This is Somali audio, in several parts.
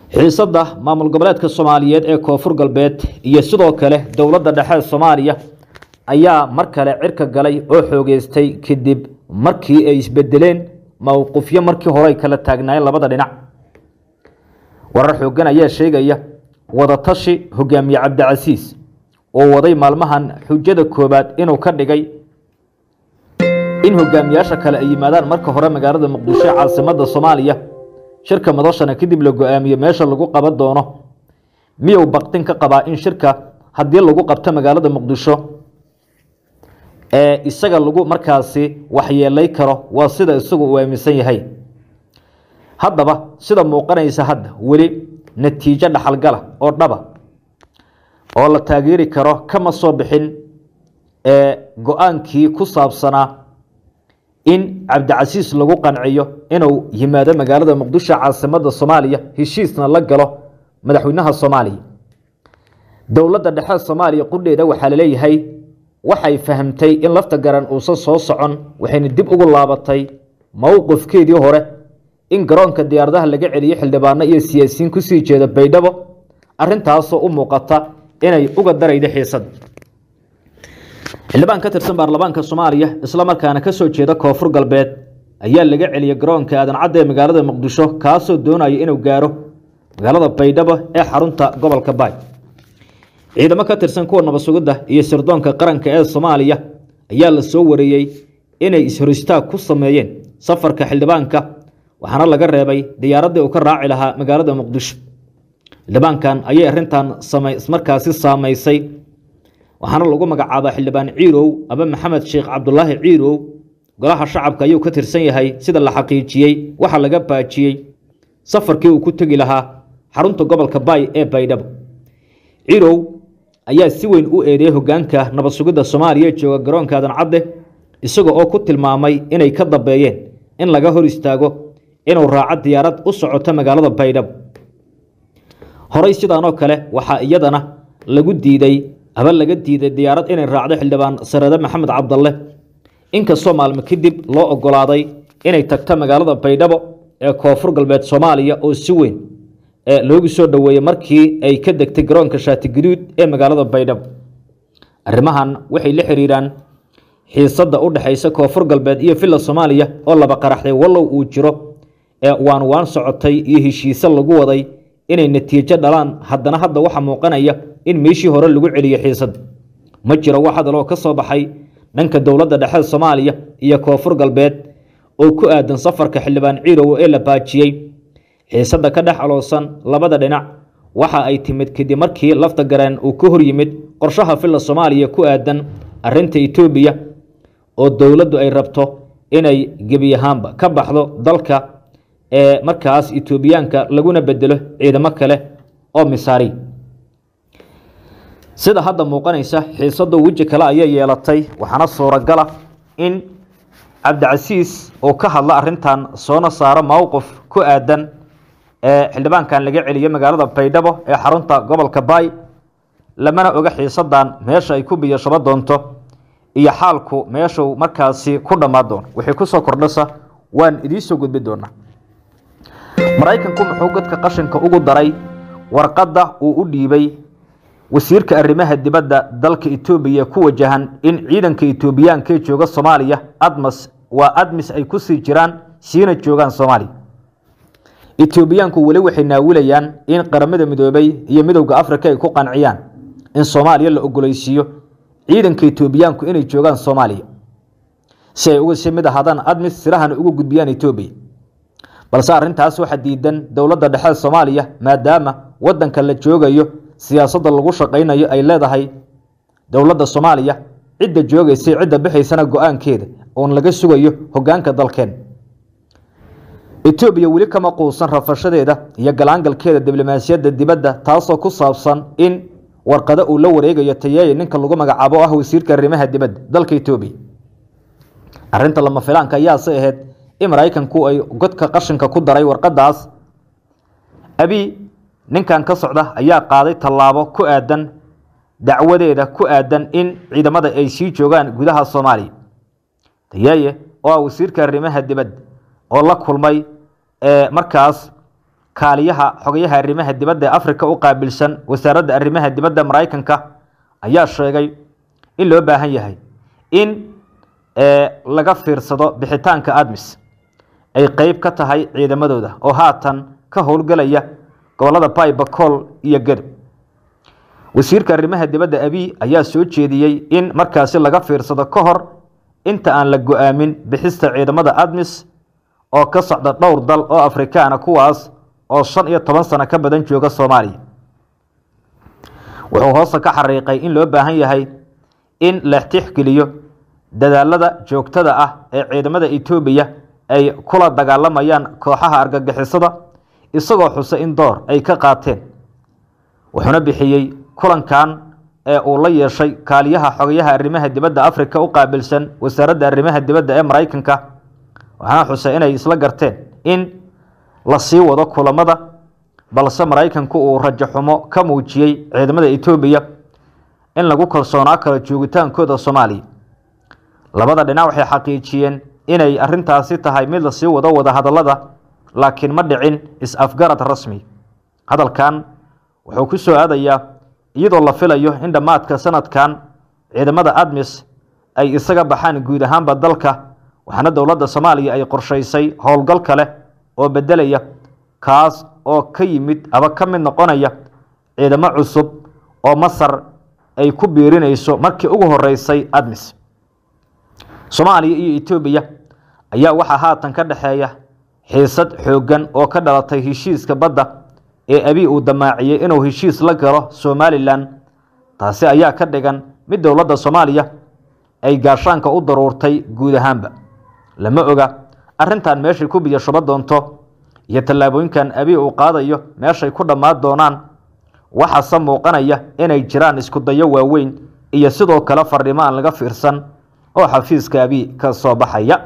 xiisadda maamul goboleedka soomaaliyeed ee koonfur galbeed iyo sidoo kale dowladda dhexe soomaaliya ayaa mar kale cirka galay oo xoogeystay kadib markii ay isbedeleen mowqifyo markii hore ay kala taagnaayeen labada dhinac warar xoogan ayaa sheegaya wadatashi hogaamiye cabdicasiis oo waday maalmahan xujada koobaad inuu ka dhigay in hogaamiyaasha kale ay yimaadaan marka hore magaalada muqdisho ee caasimadda soomaaliya shirka madashana kadib la go-aamiyo meesha lagu qaban doono miyuu baktin ka qabaa in shirka haddii lagu qabto magaalada muqdisho ee isaga lagu markaasi waxyeelay karo waa sida isagu uu aaminsan yahay haddaba sida muuqanaysa hadda weli natiijo dhaxalgala oo dhaba oo la taageeri karo kama soo bixin ee go-aankii ku saabsanaa in cabdicasiis lagu qanciyo inuu yimaado magaalada muqdisho caasimadda soomaaliya heshiisna la galo madaxweynaha soomaaliya dowladda dhexe soomaaliya qudheeda waxaa laleeyahay waxay fahamtay in lafta garan uusan soo socon waxayna dib ugu laabatay mowqifkeedii hore in garoonka diyaaradaha laga celiyo xildhibaano iyo siyaasiyiin kusii jeeda baydhabo arintaasoo u muuqata inay uga darayda xiisada xildhibaan ka tirsan baarlamaanka soomaaliya isla markaana kasoo jeeda koonfur galbeed ayaa laga celiyay garoonka aadan cadda ee magaalada muqdisho kaasoo doonaya inuu gaaro magaalada baydhabo ee xarunta gobolka baay ciidamo ka tirsan kuwa nabasugidda iyo sirdoonka qaranka ee soomaaliya ayaa la soo wareeyey inay ishoristaag ku sameeyeen safarka xildhibaanka waxaana laga reebay diyaaraddii uu ka raaci lahaa magaalada muqdisho xildhibaankan ayay arintan markaasi saamaysay waxaana lagu magacaabaa xildhibaan ciirow aba maxamed sheekh cabdulaahi ciirow golaha shacabka ayuu ka tirsan yahay sida la xaqiijiyey waxaa laga baajiyey safarkii uu ku tegi lahaa xarunta gobolka baay ee baydhabo ciirow ayaa si weyn u eedeeyey hogaanka nabad sugidda soomaaliya ee jooga garoonka aadan cadde isaga oo ku tilmaamay inay ka dambeeyeen in laga hor istaago inuu raaco diyaarad u socoto magaalada baydhabo horey sidaanoo kale waxaa iyadana lagu diiday aba laga diiday diyaarad inay raacdo xildhibaan sarade maxamed cabdalle inkastoo maalmo kadib loo ogolaaday inay tagto magaalada baydhabo ee koonfur galbeed soomaaliya oo si weyn loogu soo dhoweeyey markii ay ka degtay garoonka shaati gaduud ee magaalada baydhabo arrimahan waxay la xiriiraan xiisadda u dhexaysa koonfur galbeed iyo villa soomaaliya oo laba qaraxday wallow uu jiro ee waan waan socotay iyo heshiise lagu waday inay natiijo dhalaan haddana hadda waxaa muuqanaya in meeshii hore lagu celiyo xiisad ma jiro wax hadaloo ka soo baxay dhanka dowladda dhexe soomaaliya iyo koonfur galbeed oo ku aadan safarka xildhibaan ciirow ee la baajiyey xiisadda ka dhex aloosan labada dhinac waxa ay timid kadib markii lafta gareen uu ka hor yimid qorshaha villa soomaaliya ku aadan arinta etoobiya oo dowladdu ay rabto inay gebi ahaanba ka baxdo dalka ee markaas etoobiyaanka laguna bedelo ciidamo kale oo misaari sida hadda muuqanaysa xiisado weji kale ayay yeelatay waxaana suuragala in cabdicasiis uu ka hadlo arintan soona saaro mowqif ku aadan ee xildhibaankan laga celiyo magaalada baydhabo ee xarunta gobolka baay lamana oga xiisadan meesha ay ku biyashabo doonto iyo xaalku meeshuu markaasi ku dhammaan doono wixii kusoo kordhasa waan idiinsoo gudbi doonaa maraykanku muxuu godka qashinka ugu daray warqadda uu u dhiibay wasiirka arrimaha dibadda dalka etoobiya ku wajahan in ciidanka etoobiyaanka ee jooga soomaaliya admas waa admis ay kusii jiraan siina joogaan soomaaliya etoobiyaanku weli waxay naawilayaan in qaramada midoobay iyo midowda afrika ay ku qanciyaan in soomaaliya la ogolaysiiyo ciidanka etoobiyaanku inay joogaan soomaaliya si ay uga sii mid ahaadaan admis sirahana uga gudbiyaan etoobiya balse arrintaas waxaa diidan dowladda dhexe soomaaliya maadaama wadanka la joogayo siyaasadda lagu shaqaynayo ay leedahay dowladda soomaaliya cidda joogaysay cidda bixaysana go-aankeeda oon laga sugayo hogaanka dalkeen etoobiya weli kama quusan rafashadeeda iyo galaangalkeeda diblomaasiyadda dibadda taasoo ku saabsan in warqado uu la wareegayo tayeeye ninka lagu magacaabo ah wasiirka arrimaha dibadda dalka etoobiya arrinta lama filaanka ayaase ahayd in maraykanku ay godka qashinka ku daray warqadaas abi ninkan ka socda ayaa qaaday tallaabo ku aadan dacwadeeda ku aadan in ciidamada ay sii joogaan gudaha soomaaliya tayeeye oo ah wasiirka arrimaha dibadda oo la kulmay markaas kaaliyaha xogayaha arrimaha dibadda ee afrika u qaabilsan wasaaradda arrimaha dibadda maraykanka ayaa sheegay in loo baahan yahay in laga fiirsado bixitaanka admis ay qeyb ka tahay ciidamadooda oo haatan ka howlgelaya gobolada baybacol iyo gadib wasiirka arrimaha dibadda abiy ayaa soo jeediyey in markaasi laga fiirsado ka hor inta aan la go-aamin bixista ciidamada admis oo ka socda dhowr dal oo afrikaana kuwaas oo shan iyo toban sano ka badan jooga soomaaliya wuxuu hoosta ka xariiqay in loo baahan yahay in la tixgeliyo dadaalada joogtada ah ee ciidamada etoobiya ay kula dagaalamayaan kooxaha argagixisada isagoo xusa in door ay ka qaateen wuxuuna bixiyey kulankan ee uu la yeeshay kaaliyaha xogayaha arrimaha dibadda afrika u qaabilsan wasaaradda arrimaha dibadda ee maraykanka waxaana xusay inay isla garteen in la sii wado kulamada balse maraykanku uu rajo xumo ka muujiyey ciidamada etoobiya in lagu kalsoonaa karo joogitaankooda soomaaliya labada dhinac waxay xaqiijiyeen inay arintaasi tahay mid lasii wado wada hadallada laakiin ma dhicin is-afgarad rasmi hadalkan wuxuu ku soo aadayaa iyadoo la filayo in dhammaadka sanadkan ciidamada admis ay isaga baxaan guud ahaanba dalka waxaana dowladda soomaaliya ay qorshaysay howlgal kale oo bedelaya kaas oo ka yimid aba ka mid noqonaya ciidamo cusub oo masar ay ku biirinayso markii ugu horeysay admis soomaaliya iyo etoobiya ayaa waxaa haatan ka dhexeeya xiisad xooggan oo ka dhalatay heshiiska badda ee abiy uu damaaciyey inuu heshiis la galo somalilan taasi ayaa ka dhigan mid dowladda soomaaliya ay gaashaanka u daruurtay guud ahaanba lama oga arrintan meeshay ku biyo shuba doonto iyo tallaabooyinkan abiy uu qaadayo meeshay ku dhammaan doonaan waxaase muuqanaya inay jiraan isku dayo waaweyn iyo sidoo kale fardhimo aan laga fiirsan oo xafiiska abiy ka soo baxaya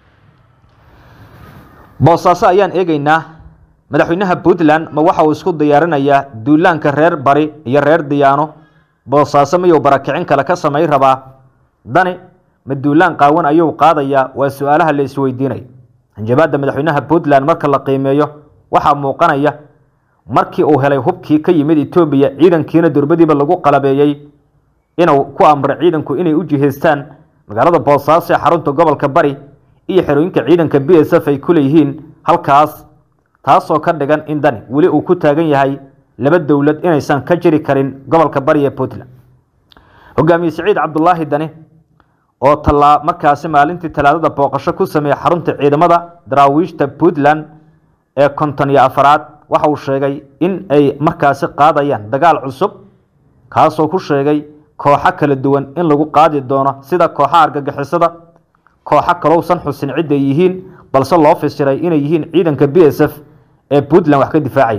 boosaaso ayaan eegeynaa madaxweynaha puntland ma waxa uu isku diyaarinayaa duulaanka reer bari iyo reer diyaano boosaaso miyuu barakicin kale ka samay rabaa dani ma duulaan qaawan ayuu qaadayaa waa su-aalaha la isweydiinaya hanjabaadda madaxweynaha puntland marka la qiimeeyo waxaa muuqanaya markii uu helay hubkii ka yimid etoobiya ciidankiina durbadiiba lagu qalabeeyey inuu ku amray ciidanku inay u jihaystaan magaalada boosaaso ee xarunta gobolka bari iyo xerooyinka ciidanka b s f ay ku leeyihiin halkaas taasoo ka dhigan in dani weli uu ku taagan yahay laba dowlad inaysan ka jiri karin gobolka bari ee puntland hogaamiye siciid cabdulaahi dani oo talaa markaasi maalintii talaadada booqasho ku sameeyey xarunta ciidamada daraawiishta puntland ee konton iyo afaraad waxa uu sheegay in ay markaasi qaadayaan dagaal cusub kaasoo ku sheegay kooxo kala duwan in lagu qaadi doono sida kooxaha argagixisada kooxo kalousan xusin cidday yihiin balse loo fasiray inay yihiin ciidanka b s f ee puntland wax ka difaacay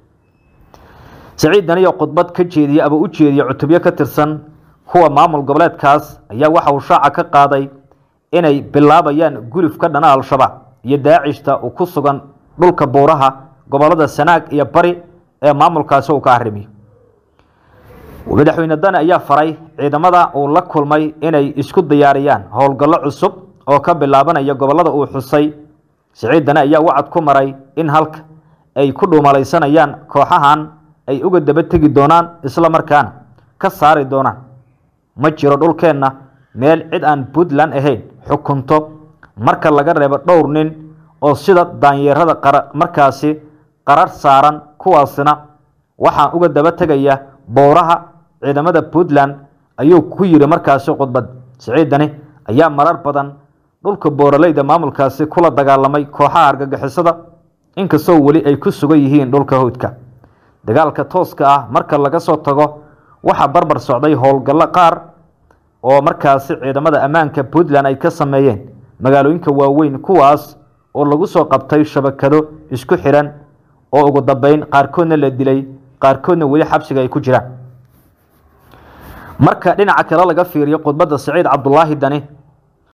siciid daniyo khudbad ka jeediye aba u jeediye cutubyo ka tirsan kuwa maamul goboleedkaas ayaa waxa uu shaaca ka qaaday inay bilaabayaan gulif ka dhana al-shabaab iyo daacishta uu ku sugan dhulka buuraha gobolada sanaag iyo bari ee maamulkaasi uu ka arrimiyo madaxweyne dani ayaa faray ciidamada uu la kulmay inay isku diyaariyaan howlgallo cusub oo ka bilaabanaya gobolada uu xusay siciid dani ayaa wacad ku maray in halka ay ku dhuumalaysanayaan kooxahan ay uga daba tegi doonaan isla markaana ka saari doonaan ma jiro dhulkeenna meel cid aan puntland ahayn xukunto marka laga reebo dhowr nin oo sida daanyeerada qara markaasi qarar saaran kuwaasina waxaan uga daba tegayaa bowraha ciidamada puntland ayuu ku yidhi markaasi khudbad siciidani ayaa marar badan dhulka booraleyda maamulkaasi kula dagaalamay kooxaha argagixisada inkastoo weli ay ku sugan yihiin dhulka howdka dagaalka tooska ah marka laga soo tago waxaa barbar socday howlgallo qaar oo markaasi ciidamada ammaanka puntland ay ka sameeyeen magaalooyinka waaweyn kuwaas oo lagu soo qabtay shabakado isku xidhan oo ugu dambeyn qaarkoodna la dilay qaarkoodna weli xabsiga ay ku jiraan marka dhinaca kale laga fiiriyo khudbadda siciid cabdulaahi dani